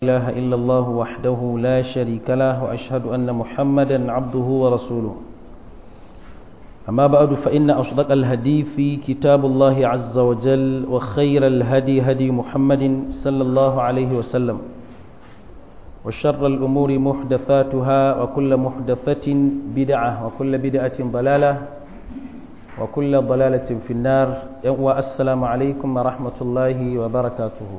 إله إلا الله وحده لا شريك له وأشهد أن محمدا عبده ورسوله أما بعد فإن أصدق الهدي في كتاب الله عز وجل وخير الهدي هدي محمد صلى الله عليه وسلم وشر الأمور محدثاتها وكل محدثة بدعة وكل بدعة ضلالة وكل ضلالة في النار والسلام عليكم ورحمة الله وبركاته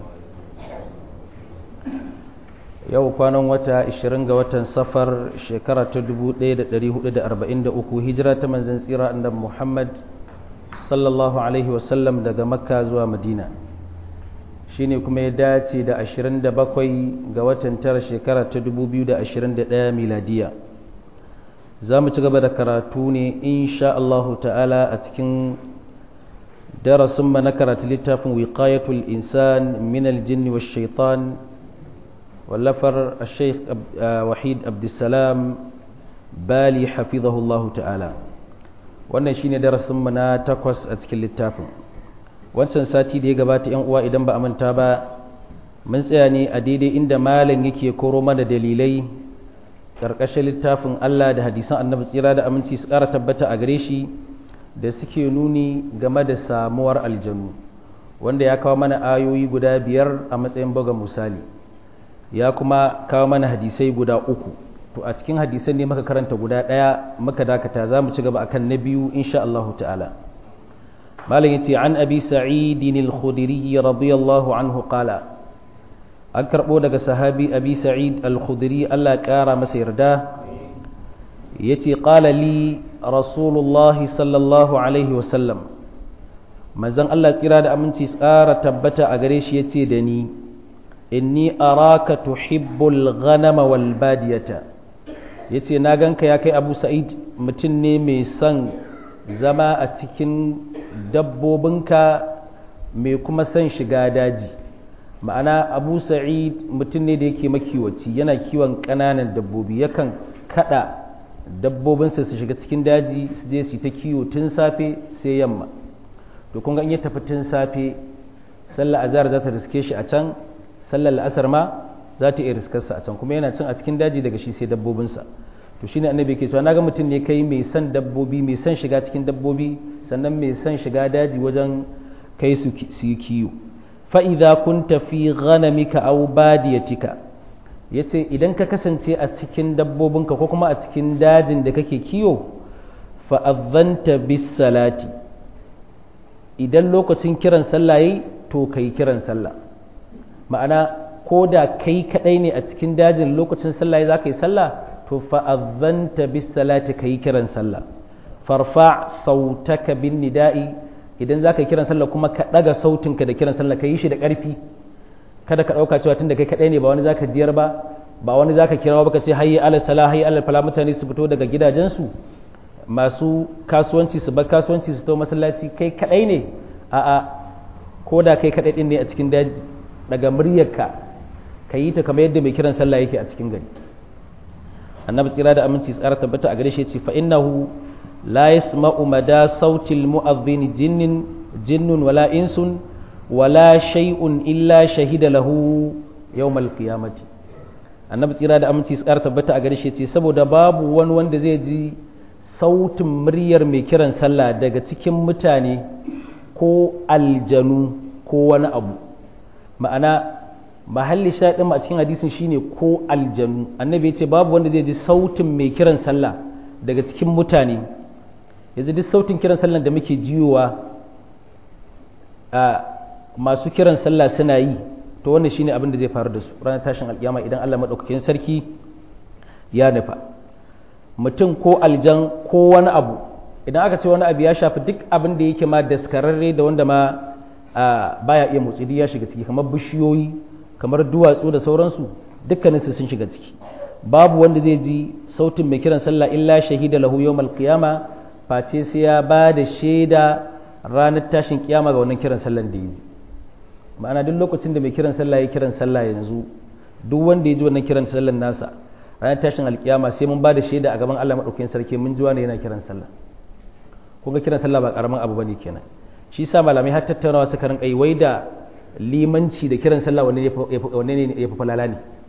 yau kwanan wata 20 ga watan safar shekara ta 1443 hijira ta manzan tsira annabi Muhammad sallallahu alaihi wasallam daga makka zuwa madina shine kuma ya dace da 27 ga watan tara shekara ta 2021 miladiya za mu ci gaba da karatu ne insha Allah ta'ala a cikin darasin na karatu littafin wiqayatul insan min aljinni wash shaitan واللفر الشيخ وحيد عبد السلام بالي حفظه الله تعالى wannan shine darasin mu na takwas a cikin littafin wancan sati da ya gabata yan uwa idan ba a manta ba mun tsaya ne a daidai inda malam yake koro mana dalilai karkashin littafin Allah da hadisan annabi tsira da aminci su ƙara tabbata a gare shi da suke nuni game da samuwar aljanu wanda ya kawo mana ayoyi guda biyar a matsayin buga misali ya kuma kawo mana hadisai guda uku to a cikin hadisan ne muka karanta guda ɗaya muka dakata za mu ci gaba akan na biyu insha Allah ta'ala malam yace an abi sa'id al-khudri radiyallahu anhu qala an karbo daga sahabi abi sa'id al-khudri Allah kara masa yarda yace qala li rasulullah sallallahu alaihi wasallam manzon Allah tsira da aminci tsara tabbata a gare shi yace da ni inni araka tuhibbul ghanama wal badiyata yace na ganka ya kai Abu Sa'id mutum ne mai son zama a cikin dabbobinka mai kuma son shiga daji ma'ana Abu Sa'id mutum ne da yake makiwaci yana kiwon ƙananan dabbobi yakan kada dabbobinsa su shiga cikin daji su je su ta kiwo tun safe sai yamma to kun ga in ya tafi tun safe sallar azhar za ta riske shi a can sallar la'asar ma za ta iya riskarsa a can kuma yana cin a cikin daji daga shi sai dabbobinsa to shine annabi ke cewa naga mutum ne kai mai son dabbobi mai son shiga cikin dabbobi sannan mai son shiga daji wajen kai su su yi kiyo fa idza kunta fi ghanamika aw badiyatika yace idan ka kasance a cikin dabbobinka ko kuma a cikin dajin da kake kiyo fa adhanta bis salati idan lokacin kiran sallah yayi to kai kiran sallah ma'ana ko da kai kadai ne a cikin dajin lokacin sallah za ka yi sallah to fa'azzanta bis salati ka yi kiran sallah farfa sautaka bin nida'i idan za ka yi kiran sallah kuma ka ɗaga sautinka da kiran sallah ka yi shi da ƙarfi kada ka ɗauka cewa tun da kai kadai ne ba wani za ka jiyar ba ba wani za ka kira ba ka ce hayyi ala sala hayyi ala fala mutane su fito daga gidajensu masu kasuwanci su bar kasuwanci su to masallaci kai kadai ne a'a ko da kai kadai din ne a cikin daji daga muryarka ka yi ta kamar yadda mai kiran sallah yake a cikin gari annabi tsira da aminci tsara tabbata a gare shi ce fa innahu la yasma'u mada sautil mu'adhdhin jinnin jinnun wala insun wala shay'un illa shahida lahu yawmal qiyamati annabi tsira da aminci tsara tabbata a gare shi ce saboda babu wani wanda zai ji sautin muryar mai kiran sallah daga cikin mutane ko aljanu ko wani abu ma'ana mahalli shaɗin a cikin hadisin shine ko aljanu annabi ya ce babu wanda zai ji sautin mai kiran sallah daga cikin mutane yanzu duk sautin kiran sallah da muke jiyowa a masu kiran sallah suna yi to wannan shine abin da zai faru da su ranar tashin alkiyama idan Allah madaukakin sarki ya nufa mutum ko aljan ko wani abu idan aka ce wani abu ya shafi duk abin da yake ma daskararre da wanda ma baya iya motsi ya shiga ciki kamar bishiyoyi kamar duwatsu da sauransu dukkaninsu sun shiga ciki babu wanda zai ji sautin mai kiran sallah illa shahida lahu yawmal qiyama face sai ya ba da shaida ranar tashin kiyama ga wannan kiran sallan da yi ma'ana duk lokacin da mai kiran sallah ya kiran sallah yanzu duk wanda ya ji wannan kiran sallan nasa ranar tashin alkiyama sai mun ba da shaida a gaban Allah madaukakin sarki mun ji wani yana kiran sallah kun ga kiran sallah ba karamin abu bane kenan shi sa malamai har tattaunawa suka rinka yi wai da limanci da kiran sallah wanne ne ya fi falala ne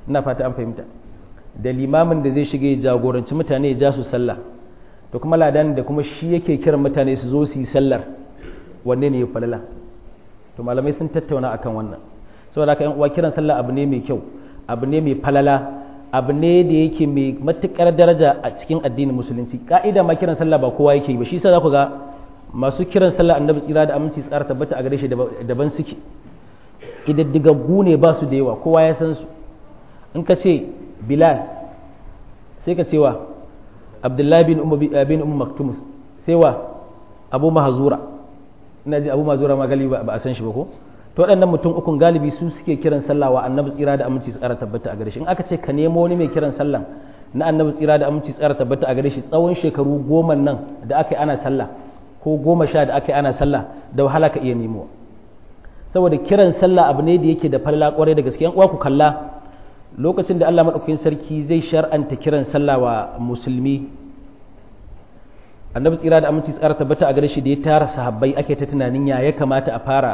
ina fata an fahimta da limamin da zai shige jagoranci mutane ya ja su sallah to kuma ladan da kuma shi yake kiran mutane su zo su yi sallar wanne ne ya falala to malamai sun tattauna akan wannan saboda haka yan uwa kiran sallah abu ne mai kyau abu ne mai falala abu ne da yake mai matukar daraja a cikin addinin musulunci ka'ida ma kiran sallah ba kowa yake yi ba shi yasa za ku ga masu kiran sallah annabi tsira da aminci tsara tabbata a gare shi daban suke idaddigaggu ne ba su da yawa kowa ya san su in ka ce bilal sai ka ce wa abdullahi bin bin ummu maktum sai wa abu mahzura ina ji abu mahzura ma galibi ba a san shi ba ko to waɗannan mutum ukun galibi su suke kiran sallah wa annabi tsira da aminci tsara tabbata a gare shi in aka ce ka nemo wani mai kiran sallah na annabi tsira da aminci tsara tabbata a gare shi tsawon shekaru goma nan da aka yi ana sallah ko goma sha da aka yi ana sallah da wahala ka iya nemo saboda kiran sallah abu ne da yake da falala kwarai da gaske uwa ku kalla lokacin da Allah madaukakin sarki zai shar'anta kiran sallah wa musulmi annabi tsira da aminci tsara tabbata a gare shi da ya tara sahabbai ake ta tunanin ya ya kamata a fara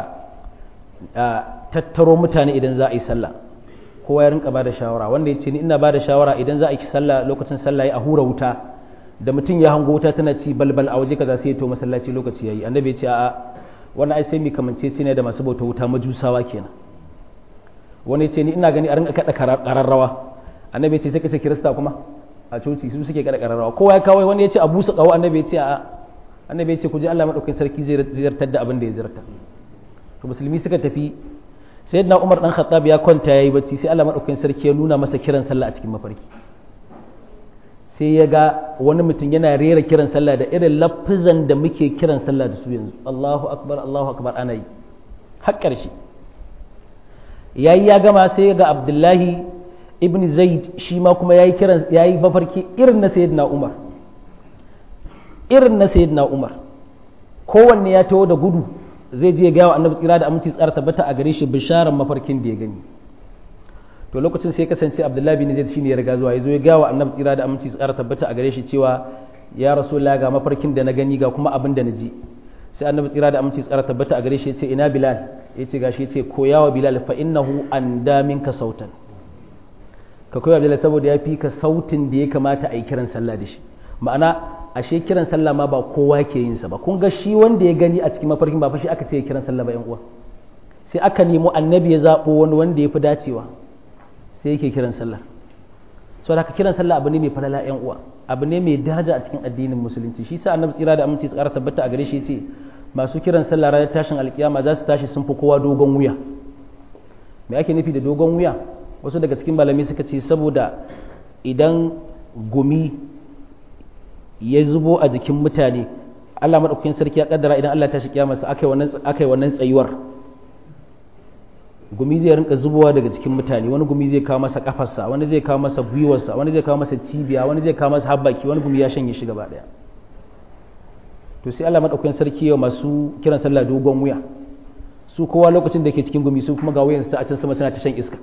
tattaro mutane idan za a yi sallah kowa ya rinka ba da shawara wanda ya ce ni ina ba da shawara idan za a yi sallah lokacin sallah ya a hura wuta da mutum ya hango wuta tana ci balbal a waje kaza sai ya to masallaci lokaci yayi annabi ya ce a'a wannan ai sai mi kamance ce ne da masu bauta wuta majusawa kenan wani ya ce ni ina gani a rinka kada kararrawa annabi ya ce sai ka kirista kuma a coci su suke kada kararrawa kowa ya kawo wani ya ce a busa kawo annabi ya ce a'a annabi ya ce ku ji Allah madaukakin sarki zai ziyartar da abin da ya ziyarta to musulmi suka tafi sayyidina Umar dan Khattab ya kwanta yayi bacci sai Allah madaukakin sarki ya nuna masa kiran sallah a cikin mafarki sai ya ga wani mutum yana rera kiran sallah da irin lafizan da muke kiran sallah da su yanzu Allahu akbar Allahu akbar ana yi har ƙarshe yayi ya gama sai ya ga Abdullahi ibn Zaid shi ma kuma yayi kiran yayi mafarki irin na sayyidina Umar irin na sayyidina Umar kowanne ya taho da gudu zai je ga wa annabi tsira da aminci tsara tabbata a gare shi bisharar mafarkin da ya gani to lokacin sai kasance abdullahi bin zaid shine ya riga zuwa yazo ya ga wa annabi tsira da aminci tsara tabbata a gare shi cewa ya rasulullah ga mafarkin da na gani ga kuma abin da na ji sai annabi tsira da aminci tsara tabbata a gare shi yace ina bilal yace gashi yace koyawa bilal fa innahu anda minka sautan ka koya bilal saboda ya fi ka sautin da ya kamata a yi kiran sallah da shi ma'ana ashe kiran sallah ma ba kowa ke yin sa ba kun ga shi wanda ya gani a cikin mafarkin ba fa shi aka ce ya kiran sallah ba yan uwa sai aka nemo annabi ya zabo wani wanda ya fi dacewa sai yake kiran sallah so da kiran sallah abu ne mai falala yan uwa abu ne mai daraja a cikin addinin musulunci shi sa annabi tsira da aminci tsara tabbata a gare shi yace masu kiran sallah ranar tashin alkiyama za su tashi sun fi kowa dogon wuya me ake nufi da dogon wuya wasu daga cikin malamai suka ce saboda idan gumi ya zubo a jikin mutane Allah maɗaukakin sarki ya kaddara idan Allah ta shi kiyamarsa aka yi wannan tsayuwar gumi zai rinka zubowa daga cikin mutane wani gumi zai kawo masa kafarsa wani zai kawo masa gwiwarsa wani zai kawo masa cibiya wani zai kawo masa habbaki wani gumi ya shanye shi gaba ɗaya to sai Allah maɗaukakin sarki yau masu kiran sallah dogon wuya su kowa lokacin da ke cikin gumi su kuma ga wuyansu a can sama suna ta shan iska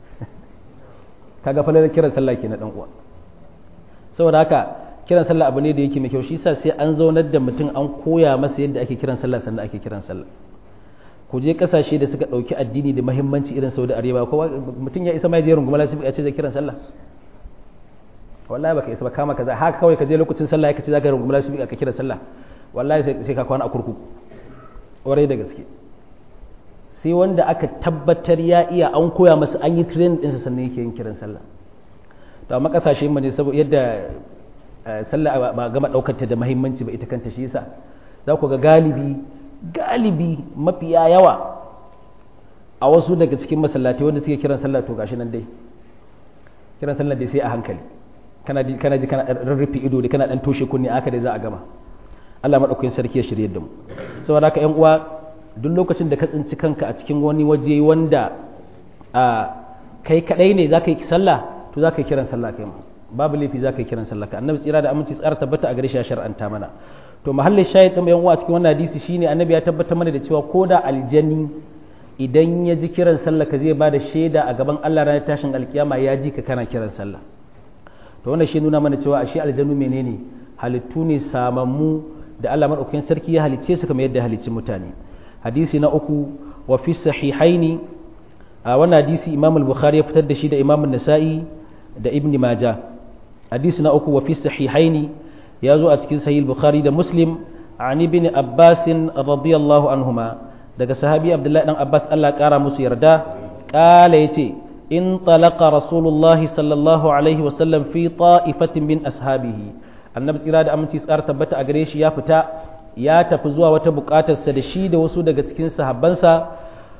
kaga falar kiran sallah ke na ɗan uwa saboda haka kiran sallah abu ne da yake mai kyau shi sa sai an zaunar da mutum an koya masa yadda ake kiran sallah sannan ake kiran sallah ku je kasashe da suka dauki addini da muhimmanci irin Saudi Arabia kowa mutum ya isa mai je runguma lafiya ya ce zai kiran sallah wallahi baka isa ba kama kaza haka kawai ka je lokacin sallah ka ce zaka runguma lafiya ka kira sallah wallahi sai ka kwana a kurkuku warai da gaske sai wanda aka tabbatar ya iya an koya masa an yi training ɗinsa sannan yake yin kiran sallah to amma kasashe mu ne saboda yadda sallah ba gama daukar ta da muhimmanci ba ita kanta shi yasa za ku ga galibi galibi mafiya yawa a wasu daga cikin masallatai wanda suke kiran sallah to gashi nan dai kiran sallah dai sai a hankali kana ji kana ji kana rarrufe ido da kana dan toshe kunni aka dai za a gama Allah madaukakin sarki ya shirye da mu saboda haka ƴan uwa duk lokacin da ka tsinci kanka a cikin wani waje wanda a kai kadai ne zaka yi sallah to zaka yi kiran sallah kai ma babu laifi zaka yi kiran sallah ka annabi tsira da aminci tsara tabbata a gare shi ya shar'anta mana to mahallin shahid ɗin yan uwa cikin wannan hadisi shine annabi ya tabbatar mana da cewa ko da aljani idan ya ji kiran sallah ka zai bada shaida a gaban Allah ranar tashin alkiyama ya ji ka kana kiran sallah to wannan shi nuna mana cewa ashe aljanu menene halittu ne samammu da Allah madaukakin sarki ya halicce su kamar yadda halicci mutane hadisi na uku wa fi sahihaini a wannan hadisi imam al-bukhari ya fitar da shi da imam an-nasa'i da ibn majah hadisi na uku wa fi sahihaini ya zo a cikin sahih bukhari da muslim an ibn abbas radiyallahu anhuma daga sahabi abdullahi dan abbas Allah kara musu yarda kala yace in talaqa rasulullahi sallallahu alaihi wa sallam fi ta'ifatin min ashabihi annabi tsira da aminci tsara tabbata a gare shi ya fita ya tafi zuwa wata bukatarsa da shi da wasu daga cikin sahabbansa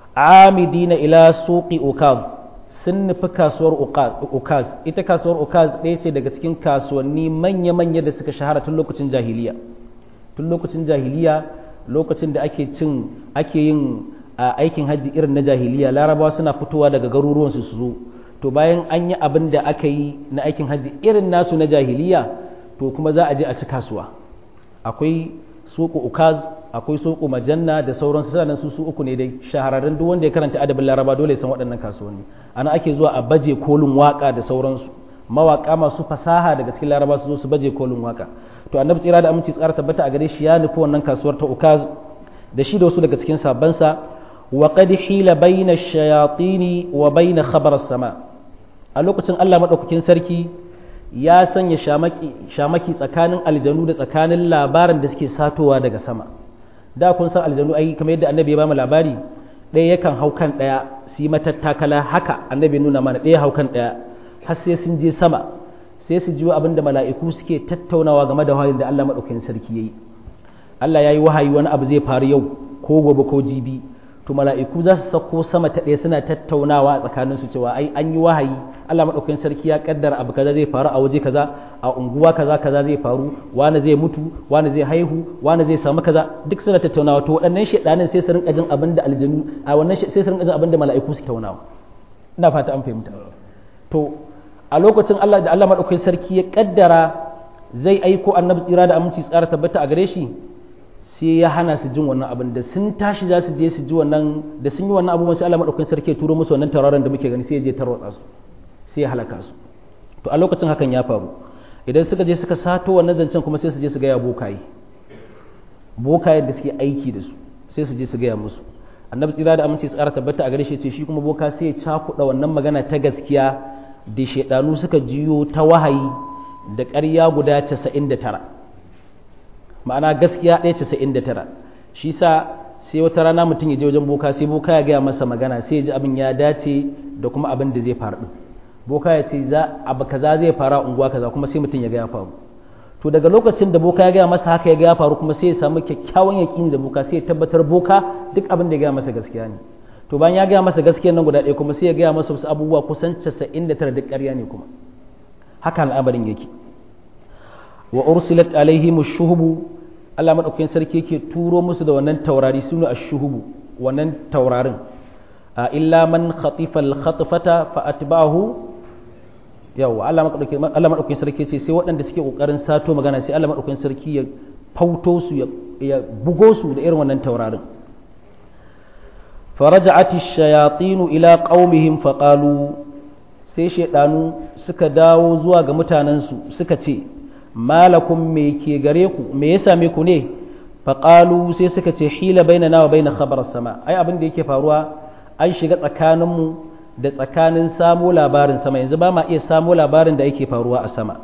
amidina ila suqi ukaz sun nufi kasuwar ukaz ita kasuwar ukaz ɗaya ce daga cikin kasuwanni manya-manya da suka shahara tun lokacin jahiliya tun lokacin jahiliya lokacin da ake cin ake yin aikin hajji irin na jahiliya larabawa suna fitowa daga garuruwan su zo to bayan an yi abin da aka yi na aikin hajji irin nasu na jahiliya to kuma za a je a ci kasuwa akwai suku ukaz akwai suku majanna da sauransu sanan su su uku ne dai shahararren duk wanda ya karanta adabin laraba dole san waɗannan kasuwanni ana ake zuwa a baje kolin waka da sauransu mawaka masu fasaha daga cikin laraba su zo su baje kolin waka to annabi tsira da aminci tsara tabbata a gare shi ya nufi wannan kasuwar ta ukaz da shi da wasu daga cikin sabansa wa qad hila bayna ash-shayatin wa bayna khabar as-sama a lokacin Allah madaukakin sarki ya sanya shamaki shamaki tsakanin aljanu da tsakanin labarin da suke satowa daga sama da kun san aljanu ai kamar yadda annabi ya ba mu labari ɗaya yakan hau kan ɗaya su yi matattakala haka annabi nuna mana ɗaya hau kan ɗaya har sai sun je sama sai su jiwo abin da mala'iku suke tattaunawa game da wahayin da Allah maɗaukakin sarki ya yi Allah ya yi wahayi wani abu zai faru yau ko gobe ko jibi to mala'iku za su sauko sama ta ɗaya suna tattaunawa a tsakaninsu cewa ai an yi wahayi Allah maɗaukakin sarki ya kaddara abu kaza zai faru a waje kaza a unguwa kaza kaza zai faru wani zai mutu wani zai haihu wani zai samu kaza duk suna tattaunawa to waɗannan shedanin sai su rinka jin abin da aljanu a wannan sai su rinka jin abin da mala'iku suke tattaunawa ina fata an fahimta to a lokacin Allah da Allah maɗaukakin sarki ya kaddara zai aiko annabi tsira da aminci tsara tabbata a gare shi sai ya hana su jin wannan abin da sun tashi za su je su ji wannan da sun yi wannan abubuwan sai Allah maɗaukakin sarki ya turo musu wannan tauraron da muke gani sai ya je tarwatsa su sai ya halaka su to a lokacin hakan ya faru idan suka je suka sato wannan zancen kuma sai su je su gaya bokaye bokayen da suke aiki da su sai su je su gaya musu annabi tsira da aminci tsara tabbata a gare shi ce shi kuma boka sai ya cakuɗa wannan magana ta gaskiya da shaidanu suka jiyo ta wahayi da ƙarya guda 99 ma'ana gaskiya ɗaya 99 shi sa sai wata rana mutum ya je wajen boka sai boka ya gaya masa magana sai ya ji abin ya dace da kuma abin da zai faru din boka ya ce za abu kaza zai fara unguwa kaza kuma sai mutum ya ga ya faru to daga lokacin da boka ya gaya masa haka ya ga ya faru kuma sai ya samu kyakkyawan yaƙini da boka sai ya tabbatar boka duk abin da ya gaya masa gaskiya ne to bayan ya gaya masa gaskiyar nan guda ɗaya kuma sai ya gaya masa wasu abubuwa kusan casa'in da tara duk ƙarya ne kuma haka al'amarin yake wa ursilat alaihim shuhubu Allah madaukakin sarki yake turo musu da wannan taurari sunu ash-shuhubu wannan taurarin a illa man khatifa al-khatfata fa atba'ahu yawa Allah madaukakin Allah madaukakin sarki ce sai waɗanda suke kokarin sato magana sai Allah madaukakin sarki ya fauto su ya bugo su da irin wannan taurarin فرجعت الشياطين إلى قومهم فقالوا sai shaidanu suka dawo zuwa ga mutanensu suka ce malakum me ke gare ku me ya same ku ne faƙalu sai suka ce hila baina nawa baina khabar sama ai abin da yake faruwa an shiga tsakaninmu da tsakanin samo labarin sama yanzu ba ma iya samo labarin da yake faruwa a sama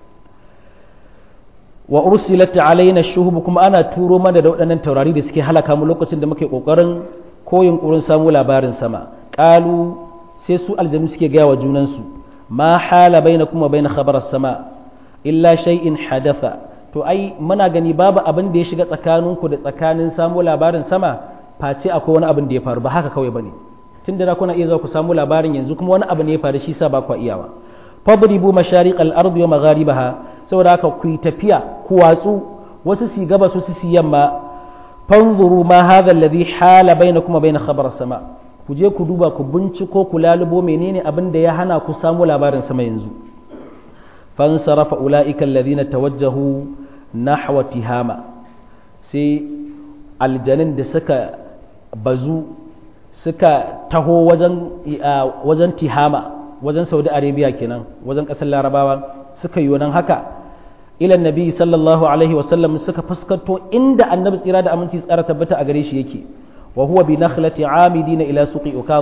wa ursilat alaina shuhub kuma ana turo mana da waɗannan taurari da suke halaka mu lokacin da muke kokarin ko yunkurin samu labarin sama ƙalu sai su aljanu suke gaya wa junansu ma hala baina kuma baina khabar sama illa shay'in hadatha to ai muna gani babu abin da ya shiga tsakaninku da tsakanin samu labarin sama face akwai wani abin da ya faru ba haka kawai bane tun da kuna iya zuwa ku samu labarin yanzu kuma wani abu ne ya faru shi sa ba ku iyawa fadribu mashariq al-ardi wa magharibaha saboda haka ku yi tafiya ku watsu wasu si gaba su si yamma fanzuru ma hadha alladhi hala bainakum wa bain khabar sama ku je ku duba ku binciko ku lalubo menene abin da ya hana ku samu labarin sama yanzu fansarafa ulaika alladhina tawajjahu nahwa tihama sai aljanin da suka bazu suka taho wajen wajen tihama wajen saudi arabia kenan wajen kasar larabawa suka yi wannan haka ila nabi sallallahu alaihi wasallam suka fuskanto inda annabi tsira da aminci tsara tabbata a gare shi yake wa huwa bi nakhlati amidina ila suqi ukab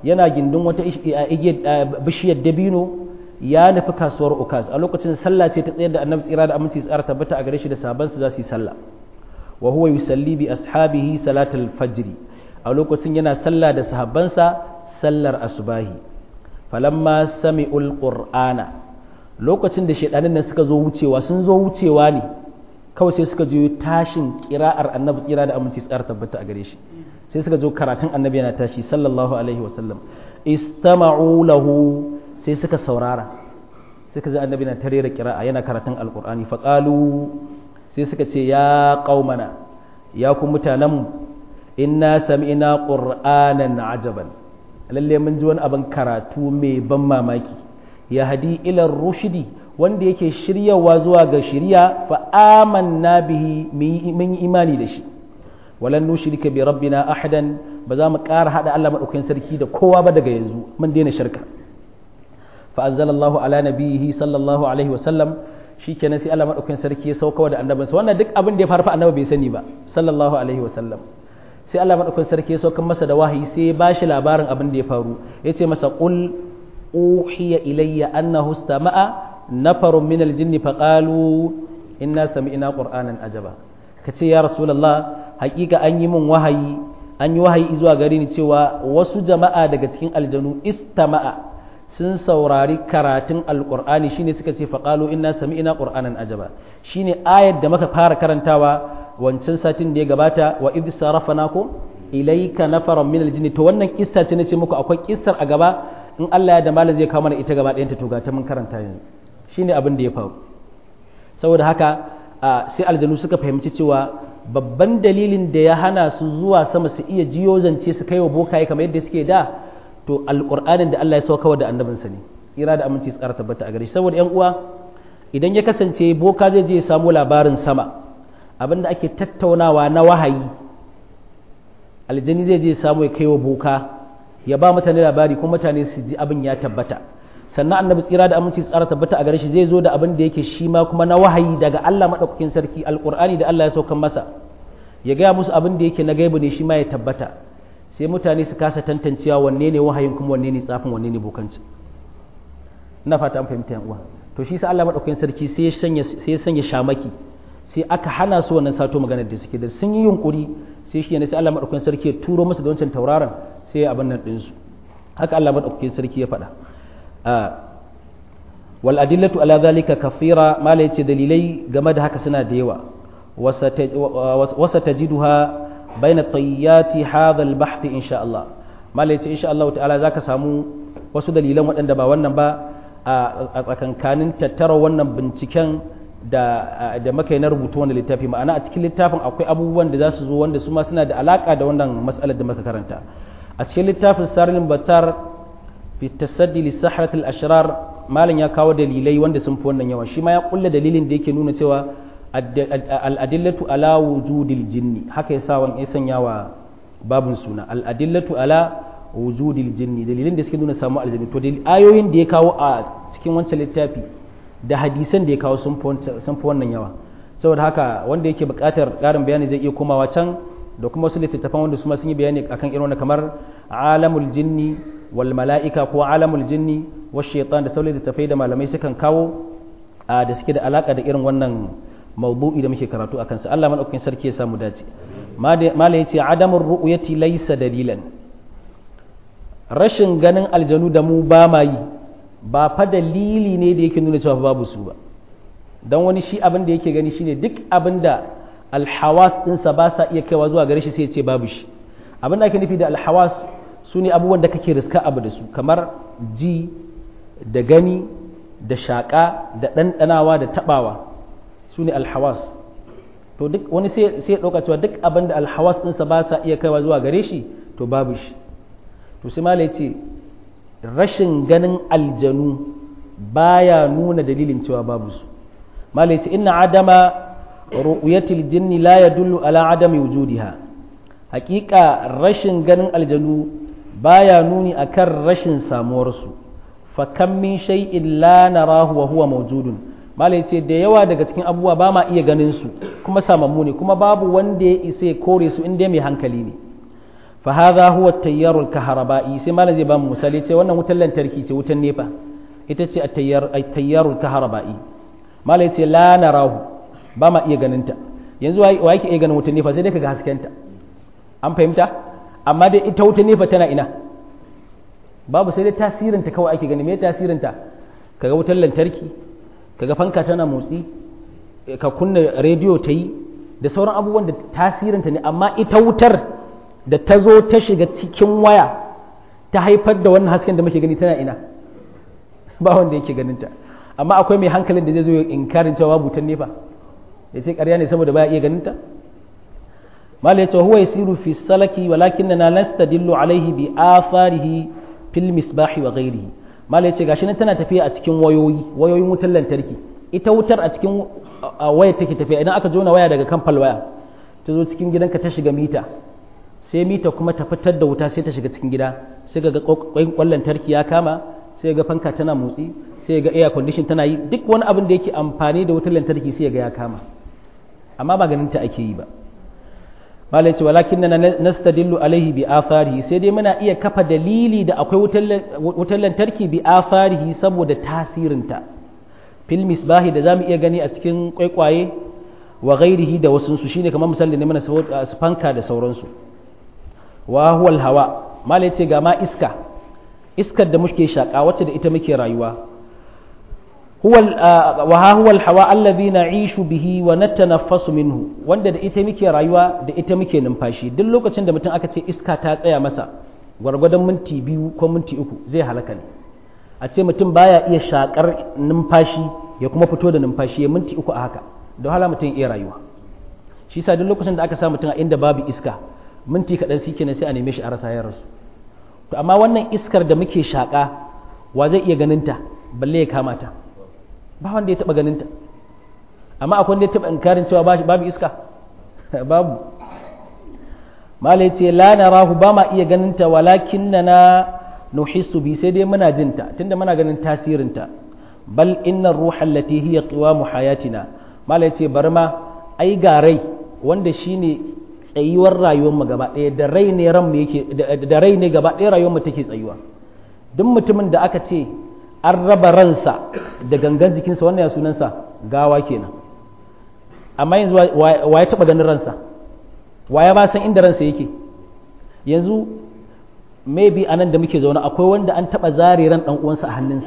yana gindin wata bishiyar dabino ya nufi kasuwar ukaz a lokacin sallah ce ta tsayar da annabi tsira da aminci tsara tabbata a gare shi da sabansu za su yi sallah wa huwa yusalli bi ashabihi salatul fajr a lokacin yana sallah da sahabbansa sallar asubahi falamma sami'ul qur'ana lokacin da shedanin nan suka zo wucewa sun zo wucewa ne kawai sai suka je tashin kira'ar annabi tsira da aminci tsara tabbata a gare shi sai suka zo karatun annabi yana tashi sallallahu alaihi wasallam istama'u lahu sai suka saurara suka ji annabi na tare da kira'a yana karatun alqur'ani faqalu sai suka ce ya qaumana ya ku mutanenmu inna sami'na qur'anan ajaban lalle mun ji wani abin karatu mai ban mamaki ya hadi ila rushdi wanda yake shiryawa zuwa ga shirya fa amanna bihi mun yi imani da shi walan nushrika bi rabbina ahadan ba za mu ƙara hada Allah madaukakin sarki da kowa ba daga yanzu mun daina shirka fa anzalallahu ala nabiyhi sallallahu alaihi wa sallam shikenan sai Allah madaukakin sarki ya sauka da annabinsa wannan duk abin da ya faru fa annabi bai sani ba sallallahu alaihi wa sallam sai Allah madaukakin sarki ya sauka masa da wahayi sai ya bashi labarin abin da ya faru yace masa qul uhiya ilayya annahu istama'a nafarun min aljinni faqalu inna sami'na qur'anan ajaba kace ya rasulullah hakika an yi min wahayi an yi wahayi zuwa gare ni cewa wasu jama'a daga cikin aljanu istama'a sun saurari karatun alqur'ani shine suka ce faqalu inna sami'na qur'anan ajaba shine ayar da muka fara karantawa wancan satin da ya gabata wa idh sarafnakum ilayka nafaran min aljinni to wannan kissa ce nace muku akwai kissar a gaba in Allah ya da malam zai kawo mana ita gaba ɗayanta to ga ta mun karanta yanzu shine abin da ya faru saboda haka sai aljanu suka fahimci cewa babban dalilin da ya hana su zuwa sama su iya jiyo zance su kai wa bokaye kamar yadda suke da to alƙur'anin da Allah ya sauka da annabinsa ne tsira da aminci tsara tabbata a gare shi saboda yan uwa idan ya kasance boka zai je ya samu labarin sama abin da ake tattaunawa na wahayi aljani zai je ya samu ya kai wa boka ya ba mutane labari kuma mutane su ji abin ya tabbata sannan annabi tsira da aminci tsara tabbata a gare shi zai zo da abin da yake shi ma kuma na wahayi daga Allah madaukakin sarki alqur'ani da Allah ya saukan masa ya gaya musu abin da yake na gaibu ne shi ma ya tabbata sai mutane su kasa tantancewa wanne ne wahayin kuma wanne ne tsafin wanne ne bokanci ina fata an fahimta yan uwa to shi sa Allah madaukakin sarki sai ya sanya sai ya sanya shamaki sai aka hana su wannan sato maganar da suke da sun yi yunkuri sai shi ne sai Allah madaukakin sarki ya turo musu da wancan tauraron sai abin nan ɗinsu haka Allah maɗaukakin sarki ya faɗa wal adillatu ala zalika kafira mala yace dalilai game da haka suna da yawa wasa tajiduha baina tayyati hadha al bahth insha Allah mala yace insha Allah ta'ala zaka samu wasu dalilan waɗanda ba wannan ba a tsakankanin tattara wannan binciken da da muka yi na rubutu wannan littafi ma'ana a cikin littafin akwai abubuwan da za su zo wanda su ma suna da alaka da wannan mas'alar da muka karanta a cikin littafin sarin batar fi tasaddi li sahratil ashrar malam ya kawo dalilai wanda sun fi wannan yawa shi ma ya kulla dalilin da yake nuna cewa al adillatu ala wujudil jinni haka yasa wan ya sanya wa babun suna al adillatu ala wujudil jinni dalilin da suke nuna samu aljanni to ayoyin da ya kawo a cikin wancan littafi da hadisan da ya kawo sun fi wannan yawa saboda haka wanda yake buƙatar ƙarin bayani zai iya komawa can da kuma wasu littattafan wanda su ma sun yi bayani akan irin wannan kamar alamul jinni wal mala'ika ko alamul jinni wa shaitan da sauran littattafai da malamai sukan kawo da suke da alaka da irin wannan mawdu'i da muke karatu akan sa Allah madaukakin sarki ya samu dace mala yace adamur ru'yati laysa dalilan rashin ganin aljanu da mu ba ma yi ba fa dalili ne da yake nuna cewa babu su ba dan wani shi abin da yake gani shine duk abin da alhawas ɗinsa ba sa iya kaiwa zuwa gare shi sai ya ce babu shi abin da ake nufi da alhawas su ne abubuwan da kake riska abu da su kamar ji da gani da shaƙa da ɗanɗanawa da taɓawa su ne alhawas to duk wani sai ya ɗauka cewa duk abin da alhawas ɗinsa ba sa iya kaiwa zuwa gare shi to babu shi to sai mala ce rashin ganin aljanu baya nuna dalilin cewa babu su mala ce inna adama ru'yatil jinni la yadullu ala adami wujudiha haƙiƙa rashin ganin aljanu baya nuni akan rashin samuwar su fa kam min shay'in la narahu wa huwa mawjudun malai ce da yawa daga cikin abubuwa ba ma iya ganin su kuma samammu ne kuma babu wanda ya isa ya kore su inda mai hankali ne fa hadha huwa at-tayyar al-kahraba'i sai malam zai ba mu misali ce wannan wutar lantarki ce wutar nefa ita ce at-tayyar at-tayyar al-kahraba'i malam ce la narahu ba ma iya ganin ta yanzu wa yake iya ganin wutar nefa sai dai kaga haskenta an fahimta amma dai ita wutar nefa tana ina babu sai dai tasirinta kawai ake gani me tasirinta kaga wutar lantarki kaga fanka tana motsi ka kunna rediyo ta yi da sauran abubuwan da tasirinta ne amma ita wutar da ta zo ta shiga cikin waya ta haifar da wannan hasken da muke gani tana ina ba wanda yake ganinta amma akwai mai hankalin da zai zo inkarin cewa butan nefa ya ce ƙarya ne saboda baya iya ganinta mala ya ce huwa yasiru fi salaki walakinna nastadillu alaihi bi atharihi fil misbahi wa ghairihi mala ya ce gashi nan tana tafiya a cikin wayoyi wayoyin wutar lantarki ita wutar a cikin wayar take tafiya idan aka jona waya daga kan waya ta zo cikin gidanka ta shiga mita sai mita kuma ta fitar da wuta sai ta shiga cikin gida sai ga kwan lantarki ya kama sai ga fanka tana motsi sai ga air condition tana yi duk wani abin da yake amfani da wutar lantarki sai ga ya kama amma ba ganin ta ake yi ba malai ce walakin na nastadillu alaihi bi afarihi sai dai muna iya kafa dalili da akwai wutar lantarki bi afarihi saboda tasirinta fil misbahi da zamu iya gani a cikin kwaikwaye wa ghairihi da wasu su shine kamar misali ne mana su fanka da sauransu wa huwa hawa malai ce ga ma iska iskar da muke shaka wacce da ita muke rayuwa huwa wa ha huwa hawa allazi na'ishu bihi wa natanaffasu minhu wanda da ita muke rayuwa da ita muke numfashi duk lokacin da mutum aka ce iska ta tsaya masa gwargwadon minti biyu ko minti uku zai halaka ne a ce mutum baya iya shakar numfashi ya kuma fito da numfashi ya minti uku a haka da wahala mutum iya rayuwa shi sa duk lokacin da aka sa mutum a inda babu iska minti kaɗan shi kenan sai a neme shi a rasa ya rasu to amma wannan iskar da muke shaƙa wa zai iya ganinta balle ya kama ta ba wanda ya taɓa ganinta amma akwai wanda ya taɓa inkarin cewa babu iska babu mala ce la narahu ba ma iya ganinta walakin na na nuhissu bi sai dai muna jinta tunda muna ganin tasirinta bal inna ruha allati hiya qiwamu hayatina mala ce bar ma ai ga rai wanda shine tsayuwar rayuwar mu gaba ɗaya da rai ne ran mu yake da rai ne gaba ɗaya rayuwar mu take tsayuwa duk mutumin da aka ce an raba ransa da gangan jikinsa wannan ya sunansa gawa kenan amma yanzu wa ya taɓa ganin ransa wa ya ba san inda ransa yake yanzu maybe anan da muke zaune akwai wanda an taɓa zare ran ɗan uwansa a hannunsa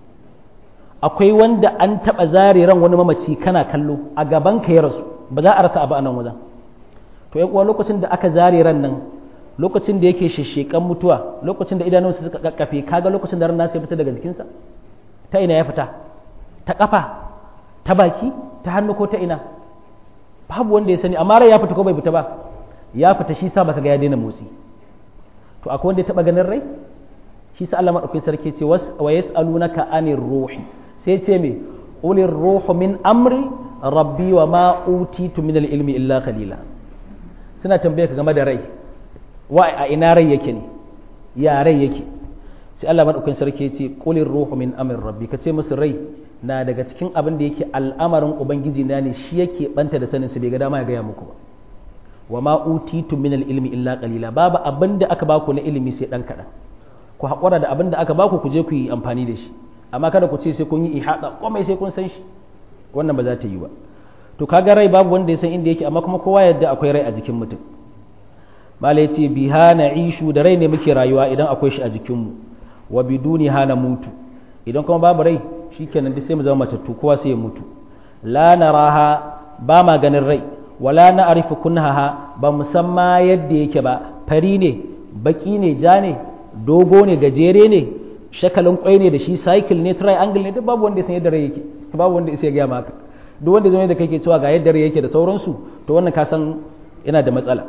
akwai wanda an taɓa zare ran wani mamaci kana kallo a gaban ka ya rasu ba za a rasa abu a nan wajen to yan uwa lokacin da aka zare ran nan lokacin da yake sheshekan mutuwa lokacin da idanunsa suka kakkafe kaga lokacin da ran nasa ya fita daga jikinsa ta ina ya fita ta kafa ta baki ta hannu ko ta ina babu wanda ya sani amma rai ya fita ko bai fita ba ya fita shi sa baka ga ya daina motsi to akwai wanda ya taba ganin rai shi sa Allah madaukakin sarki ce wa yas'alunaka anir ruhi sai ce me ulir ruhu min amri rabbi wa ma utitu min ilmi illa qalila suna tambaye ka game da rai wa a ina rai yake ne ya rai yake sai Allah madaukakin sarki ya ce qulir ruhu min amri rabbi ka ce musu rai na daga cikin abin da yake al'amarin ubangiji na ne shi yake banta da sanin su bai ga dama ya gaya muku ba wa ma utitu min ilmi illa qalila babu abin da aka baku na ilimi sai dan kadan ku haƙura da abin da aka baku ku je ku yi amfani da shi amma kada ku ce sai kun yi ihada komai sai kun san shi wannan ba za ta yi ba to kaga rai babu wanda ya san inda yake amma kuma kowa yadda akwai rai a jikin mutum mala yace biha na'ishu da rai ne muke rayuwa idan akwai shi a jikinmu wa biduni hana mutu idan kuma babu rai shikenan duk sai mu zama matattu kowa sai ya mutu la naraha ba ma ganin rai wala na arifu kunhaha ba musamma yadda yake ba fari ne baki ne ja ne dogo ne gajere ne shakalin kwai ne da shi cycle ne triangle ne duk babu wanda ya san yadda rai yake babu wanda ya gaya maka duk wanda zai da kake cewa ga yadda rai yake da sauransu to wannan ka san yana da matsala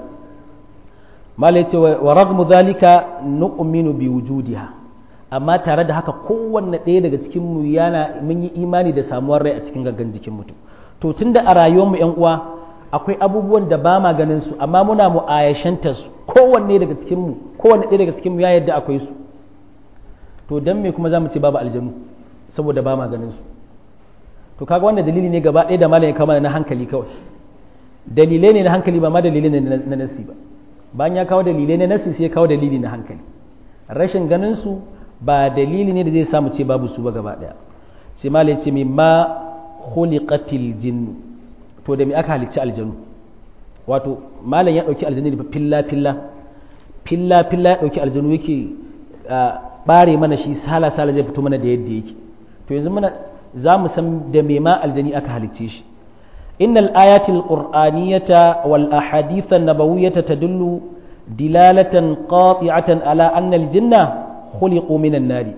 malai ce wa ragmu zalika nu'minu bi wujudiha amma tare da haka kowanne ɗaya daga cikin mu yana mun yi imani da samuwar rai a cikin gangan jikin mutum to tunda a rayuwar mu yan uwa akwai abubuwan da ba ma ganin su amma muna mu'ayashanta su kowanne daga cikin mu kowanne ɗaya daga cikin mu ya yadda akwai su to dan me kuma zamu ce babu aljanu saboda ba ma ganin su to kaga wannan dalili ne gaba ɗaya da malamin kama na hankali kawai dalilai ne na hankali ba ma dalilai ne na nasi ba bayan ya kawo dalilai na nasi sai ya kawo dalili na hankali rashin ganin su ba dalili ne da zai samu ce babu su ba gaba daya sai malai ce mimma khuliqatil jinn to da me aka halicci aljanu wato malam ya dauki aljanu da filla filla filla filla ya dauki aljanu yake bare mana shi sala sala zai fito mana da yadda yake to yanzu muna za mu san da me ma aljani aka halicce shi innal ayatil qur'aniyata wal ahadith an-nabawiyyata tadullu dilalatan qati'atan ala anna al-jinna khuliqu minan nari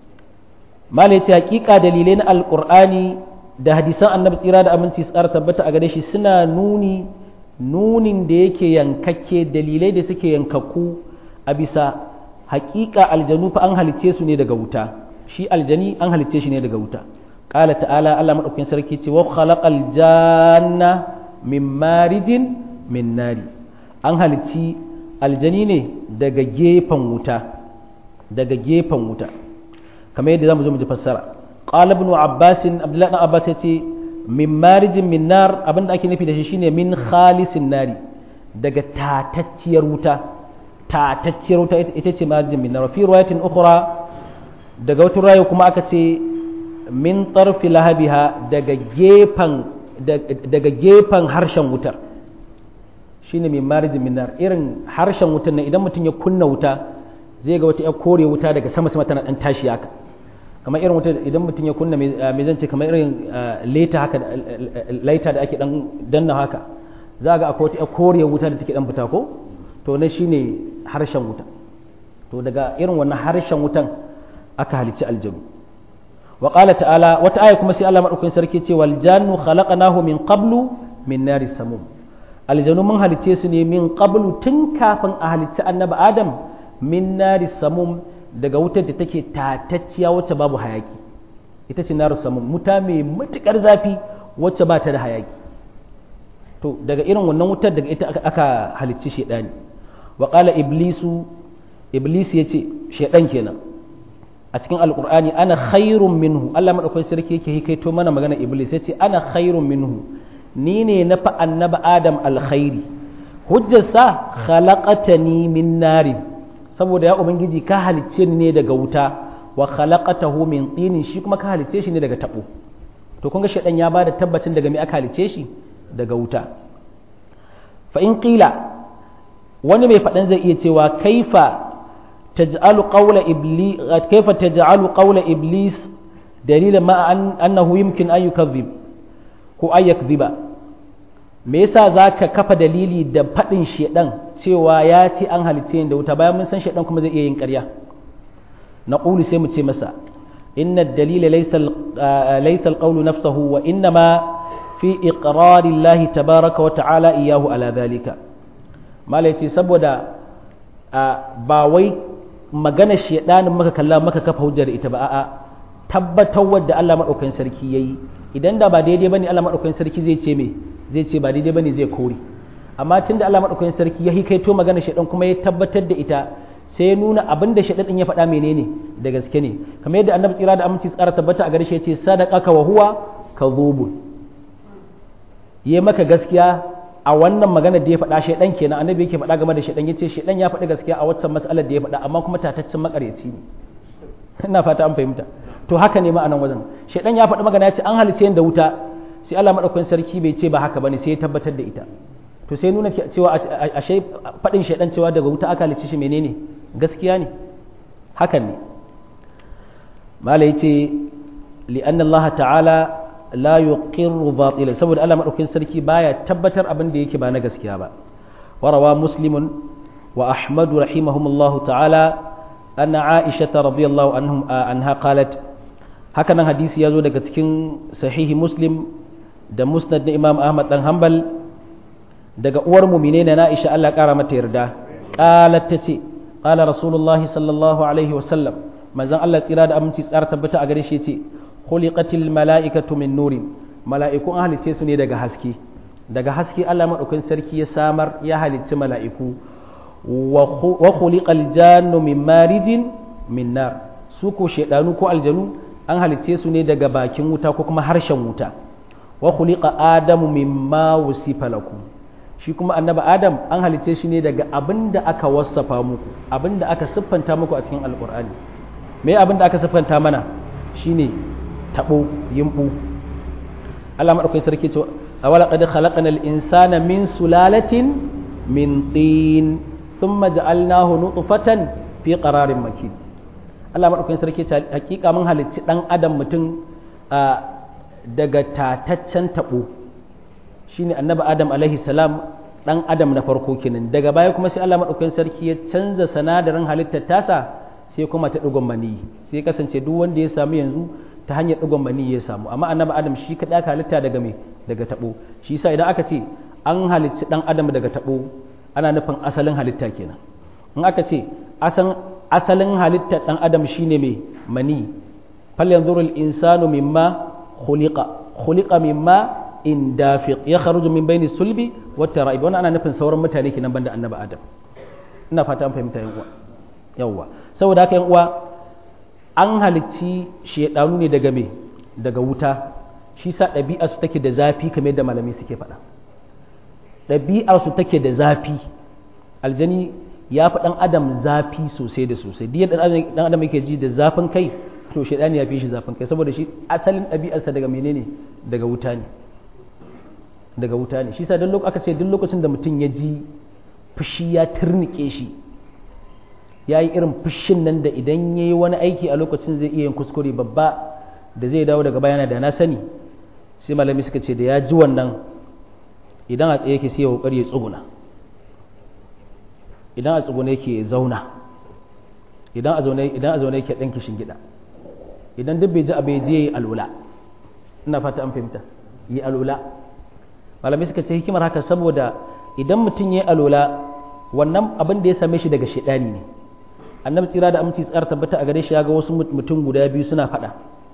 malai ce hakika dalilai na alqur'ani da hadisan annabi tsira da aminci tsara tabbata a gare shi suna nuni nunin da yake yankakke dalilai da suke yankakku a bisa hakika aljanu fa an halicce su ne daga wuta shi aljani an halicce shi ne daga wuta qala ta'ala Allah madaukakin sarki ce wa khalaqal janna min marijin min nari an halicci aljani ne daga gefen wuta daga gefen wuta kamar yadda zamu zo mu ji fassara qala ibn abbas abdullahi ibn abbas yace min marijin min nar abinda ake nufi da shi shine min khalisin nari daga tatacciyar wuta tatacciyar wuta ita ce marijin min nar fi riwayatin ukhra daga wata rayu kuma aka ce min tarfi lahabiha daga gefen daga gefen harshen wutar shine min marijin min nar irin harshen wutar nan idan mutum ya kunna wuta zai ga wata ya kore wuta daga sama sama tana dan tashi haka kamar irin wuta idan mutum ya kunna me zan ce kamar irin leta haka laita da ake dan danna haka za ga akwai wata ya kore wuta da take dan fita ko to na shine harshen wuta to daga irin wannan harshen wutan aka halicci aljanu wa qala ta'ala wata aya kuma sai Allah madaukakin sarki ce wal jannu khalaqnahu min qablu min nari samum aljanu mun halicce su ne min qablu tun kafin a halicci annabi adam min nari samum daga wutar da take tatacciya wacce babu hayaki ita ce naru samum wuta mai matukar zafi wacce ba ta da hayaki to daga irin wannan wutar daga ita aka halicci shedani wa qala iblisu iblis yace shedan kenan a cikin alqur'ani ana khairun minhu Allah madaukakin sarki yake hikaito mana magana iblis yace ana khairun minhu ni ne na fa annabi adam alkhairi hujjarsa khalaqatani min narin saboda ya ubangiji ka halicce ni ne daga wuta wa khalaqatahu min tinin shi kuma ka halicce shi ne daga tabo to kun ga shedan ya bada tabbacin daga me aka halicce shi daga wuta fa in qila wani mai fadan zai iya cewa kaifa taj'alu qawla iblis kaifa taj'alu qawla iblis dalilan ma annahu yumkin an yukadhib ko ay yakdhiba me yasa zaka kafa dalili da fadin shedan cewa ya ce an halicce da wuta bayan mun san shedan kuma zai iya yin ƙarya na ƙulu sai mu ce masa inna dalila laysa alqawlu nafsahu wa innama fi iqrari Allah tabaraka wa ta'ala iyahu ala dhalika mala yace saboda ba wai magana shedanin maka kalla maka kafa hujjar ita ba a'a tabbatar wadda Allah madaukakin sarki yayi idan da ba daidai bane Allah madaukakin sarki zai ce me zai ce ba daidai bane zai kore amma tun da Allah maɗaukakin sarki ya hikaito magana shaɗan kuma ya tabbatar da ita sai ya nuna abin da shaɗan ɗin ya faɗa menene da gaske ne kamar yadda annabi tsira da aminci tsara tabbata a gare shi ya ce sadaqaka wa huwa kadhubun yi maka gaskiya a wannan magana da ya faɗa shaɗan kenan annabi yake faɗa game da shaɗan yace shaɗan ya faɗi gaskiya a waccan mas'alar da ya faɗa amma kuma tataccen makaryaci ne ina fata an fahimta to haka ne ma a nan wajen shaɗan ya faɗi magana ya ce an halice da wuta sai Allah maɗaukakin sarki bai ce ba haka bane sai ya tabbatar da ita to sai nuna cewa ashe faɗin shaidan cewa daga wuta aka halicci shi menene gaskiya ne hakan ne mala yace li'anna Allah ta'ala la yuqirru batila saboda Allah madaukakin sarki baya tabbatar abin da yake ba na gaskiya ba warawa muslimun wa ahmad rahimahumullahu ta'ala anna aisha radhiyallahu anhum anha qalat haka nan hadisi ya zo daga cikin sahihi muslim da musnad na imam ahmad dan hanbal daga uwar mumine na Aisha Allah kara mata yarda qalat tace qala rasulullah sallallahu alaihi wasallam manzon Allah tsira da aminci tsara tabbata a gare shi yace khuliqatil malaikatu min nurin mala'iku an halice su ne daga haske daga haske Allah madaukakin sarki ya samar ya halicci mala'iku wa khuliqal jannu min marijin min nar su ko shedanu ko aljanu an halice su ne daga bakin wuta ko kuma harshen wuta wa khuliqa adamu mimma wusifa lakum shi kuma annabi adam an halicce shi ne daga abin da aka wasafa muku abin da aka siffanta muku a cikin alkur'ani me abin da aka siffanta mana shine tabo yimbu Allah madaukakin sarki ce awala qad khalaqna al-insana min sulalatin min tin thumma ja'alnahu nutfatan fi qararin makin Allah madaukakin sarki ce hakika mun halicci dan adam mutum daga tataccen tabo shine annabi adam alaihi salam dan adam na farko kenan daga baya kuma sai Allah madaukakin sarki ya canza sanadarin halittar tasa sai kuma ta digon mani sai kasance duk wanda ya samu yanzu ta hanyar digon mani ya samu amma annabi adam shi kada aka halitta daga me daga tabo shi yasa idan aka ce an halicci dan adam daga tabo ana nufin asalin halitta kenan in aka ce asalin halittar dan adam shine me mani fal yanzuru al insanu mimma khuliqa khuliqa mimma in dafiq ya kharuju min bayni sulbi wa tara'ib wannan ana nufin sauran mutane kenan banda annabi adam ina fata an fahimta yan uwa yawa saboda haka yan uwa an halicci shedanu ne daga me daga wuta shi sa ɗabi'a su take da zafi kamar yadda malami suke faɗa ɗabi'a su take da zafi aljani ya fi ɗan adam zafi sosai da sosai duk ɗan adam yake ji da zafin kai to shedani ya fi shi zafin kai saboda shi asalin ɗabi'arsa daga menene daga wuta ne daga wuta ne shi sa duk aka ce duk lokacin da mutum ya ji fushi ya turnike shi ya yi irin fushin nan da idan ya yi wani aiki a lokacin zai iya yin kuskure babba da zai dawo daga bayana da na sani sai malami suka ce da ya ji wannan idan a tsaye yake sai ya kokari ya tsuguna idan a tsuguna yake zauna idan a zaune idan a zaune yake dan kishin gida idan duk bai ji abu ya je yi alula ina fata an fahimta yi alula malamai suka ce hikimar haka saboda idan mutum ya yi alola wannan abin da ya same shi daga shaidani ne annabi tsira da aminci tsara tabbata a gare shi ya ga wasu mutum guda biyu suna faɗa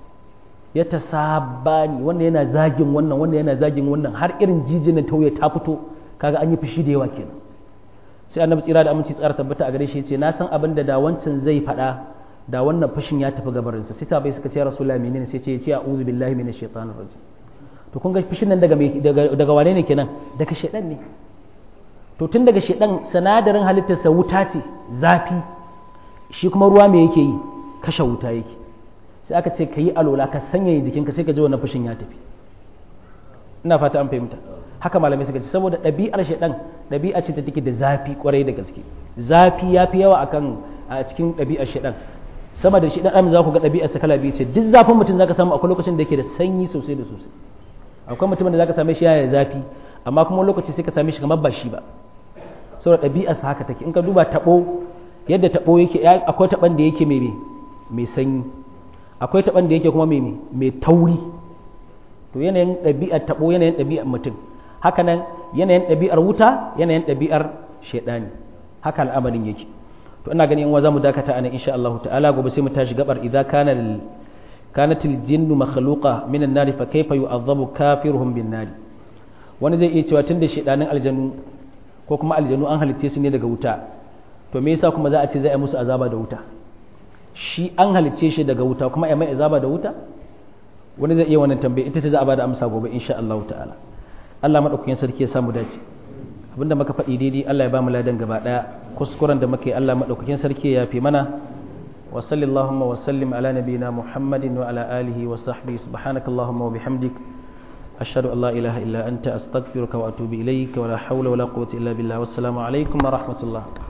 ya ta sabani wannan yana zagin wannan wannan yana zagin wannan har irin jijinin tauye ta fito kaga an yi fushi da yawa kenan sai annabi tsira da aminci tsara tabbata a gare shi ya ce na san abin da da wancan zai faɗa da wannan fushin ya tafi gabarinsa sai bai suka ce rasulullahi menene sai ce ya ce a'udhu billahi minash shaitanir rajim to kun ga fishin nan daga daga wane ne kenan daga shedan ne to tun daga shedan sanadarin halittarsa wuta ce zafi shi kuma ruwa me yake yi kashe wuta yake sai aka ce ka yi alola ka sanya jikinka sai ka ji wannan fushin ya tafi ina fata an fahimta haka malamai suka ce saboda ɗabi'ar shedan ɗabi'a ce ta take da zafi kwarai da gaske zafi ya fi yawa akan a cikin ɗabi'ar shedan sama da shedan am za ku ga ɗabi'arsa kala biyu ce duk zafin mutum zaka samu akwai lokacin da yake da sanyi sosai da sosai akwai mutumin da zaka same shi yana zafi amma kuma lokaci sai ka same shi kamar ba shi ba saboda ɗabi'arsa haka take in ka duba taɓo yadda taɓo yake akwai taɓan da yake mai mai sanyi akwai taɓan da yake kuma mai mai tauri to yanayin ɗabi'ar taɓo yanayin ɗabi'ar mutum haka nan yanayin ɗabi'ar wuta yanayin ɗabi'ar shaidani haka al'amarin yake to ina ganin in za mu dakata anan insha Allah ta'ala gobe sai mu tashi gabar idza kana كانت الجن مخلوقة من النار فكيف يعذب كافرهم بالنار wani zai iya cewa tun da shedanin aljanu ko kuma aljanu an halitte su ne daga wuta to me yasa kuma za a ce zai yi musu azaba da wuta shi an halitce shi daga wuta kuma ya mai azaba da wuta wani zai iya wannan tambaye ita ce za a bada amsa gobe insha Allah ta'ala Allah madaukakin sarki ya samu dace abinda muka faɗi daidai Allah ya ba mu ladan gaba daya kuskuren da muke Allah madaukakin sarki ya yafe mana وصل اللهم وسلم على نبينا محمد وعلى آله وصحبه سبحانك اللهم وبحمدك أشهد أن لا إله إلا أنت أستغفرك وأتوب إليك ولا حول ولا قوة إلا بالله والسلام عليكم ورحمة الله